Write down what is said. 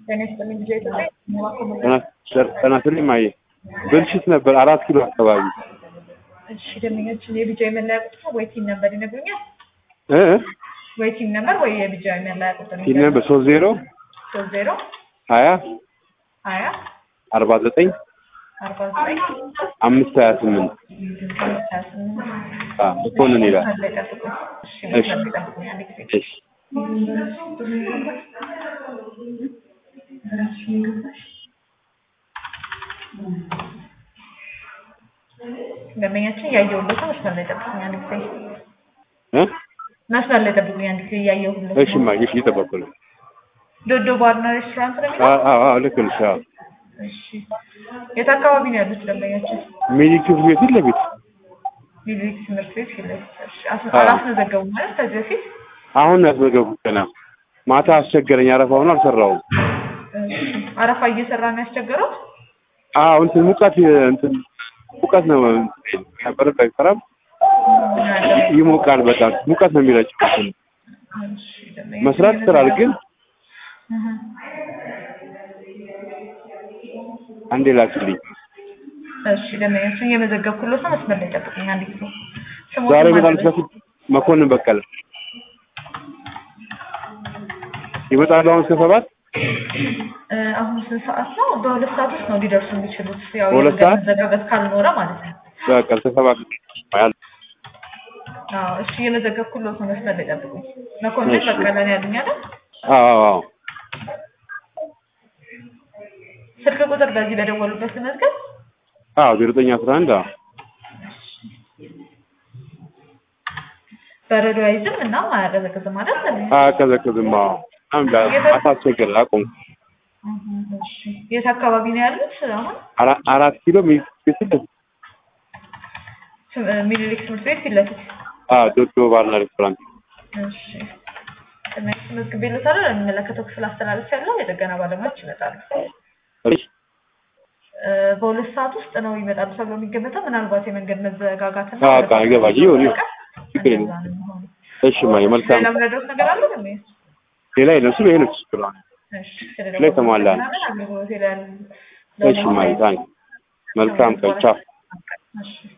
ጤና ይስጥልኝ ልጄ ኢትዮጵያ ጤና ይስጥልኝ ማየ ብልሽት ነበር አራት ኪሎ አካባቢ እሺ ደንበኛችን የቢጃ የመለያ ቁጥር ነው ወይ ቲን ነበር ይነግሩኛል እ ወይ ቲን ነበር ወይ የቢጃ የመለያ ቁጥር ቲን ነበር ሶስት ዜሮ ሶስት ዜሮ ሀያ ሀያ አርባ ዘጠኝ አርባ ዘጠኝ አምስት ሀያ ስምንት አምስት ሀያ ስምንት መኮንን ይላል መስመር ላይ ጠብቁኝ እሺ እሺ። መስመር ላይ ጠብቁኝ አንድ ጊዜ እሺ ደንበኛችን እያየሁለት ነው መስመር ላይ ጠብቁኝ አንድ ጊዜ እ መስመር ላይ ጠብቁኝ አንድ ጊዜ እያየሁለት እሺ ነው ማየ እሺ እየጠበኩ ነው ዶዶ ባርና ሬስቶራንት ነው የሚለው አዎ አዎ አዎ ልክ ነሽ አዎ እሺ የት አካባቢ ነው ያሉት ደንበኛችን ሚኒክ ትምህርት ቤት ፊት ለፊት ሚድሪክ ትምህርት ቤት ፊት ለፊት እሺ አስ- አዎ። አላስመዘገቡም ማለት ከዚህ በፊት አሁን ነው ያስመዘገብኩት ገና ማታ አስቸገረኝ አረፋ ሆኖ አልሰራውም እሺ አረፋ እየሰራ ነው ያስቸገረው አዎ እንትን ሙቀት እንትን ሙቀት ነው ነበረ አይሰራም ይሞቃል በጣም ሙቀት ነው የሚረጨው እሺ ደንበኛችን መስራት ይሰራል ግን እህ። አንዴ ላክልኝ እሺ ደንበኛችን እየመዘገብኩለት ነው መስመር ላይ ጠብቁኝ አንድ ጊዜ ስሞትን ዛሬ ማን ይመጣል ነበር? በፊት መኮንን በቀለ ይመጣሉ አሁን እስከ ሰባት እ፣ አሁን ስንት ሰዓት ነው? በሁለት ሰዓት ውስጥ ነው ሊደርሱ የሚችሉት። ያው በሁለት የመንገድ ሰዓት? መዘጋጋት ካልኖረ ማለት ነው። በቃ እስከ ሰባት ያል አዎ እሺ እየመዘገብኩለት ነው መስመር ላይ ጠብቁኝ። መኮንን እሺ። በቀለ ነው ያሉኝ አይደል? አዎ አዎ ስልክ ቁጥር በዚህ በደወሉበት ልመዝገብ። አዎ ዜሮ ዘጠኝ አስራ አንድ አዎ በረዶ አይዝም እና አያቀዘቅዝም አይደል? አያቀዘቅዝም አዎ አንድ ማታ አስቸገረ አቆም እህ፣ እሺ የት አካባቢ ነው ያሉት አሁን? አራ- አራት ኪሎ ሚኒክ ፊት ለፊት ትም- እ፣ ሚኒሊክ ትምህርት ቤት ፊት ለፊት። አዎ ዶዶ ባርና ሬስቶራንት እሺ ትምህርት መዝግቤለታለሁ። ለሚመለከተው ክፍል አስተላለፍ ያለው የጥገና ባለሙያዎች ይመጣሉ። እሺ እ፣ በሁለት ሰዓት ውስጥ ነው ይመጣሉ ተብሎ የሚገመተው። ምናልባት የመንገድ መዘጋጋት እና አዎ፣ በቃ ይገባል። ይሁን፣ ይሁን። ችግር የለም። እንደዛ ነው የሚሆነው። እሺ ማየ መልካም ሌላ ምረዳት ነገር አለ ደግሞ? ሌላ የለም እሱ ይሄ ነው ችግሩ እሺ ላይ ተሟላ ነው። አገልግሎት ላይ ያሉ እሺ ማየ ታንክ መልካም ቀን ቻው እሺ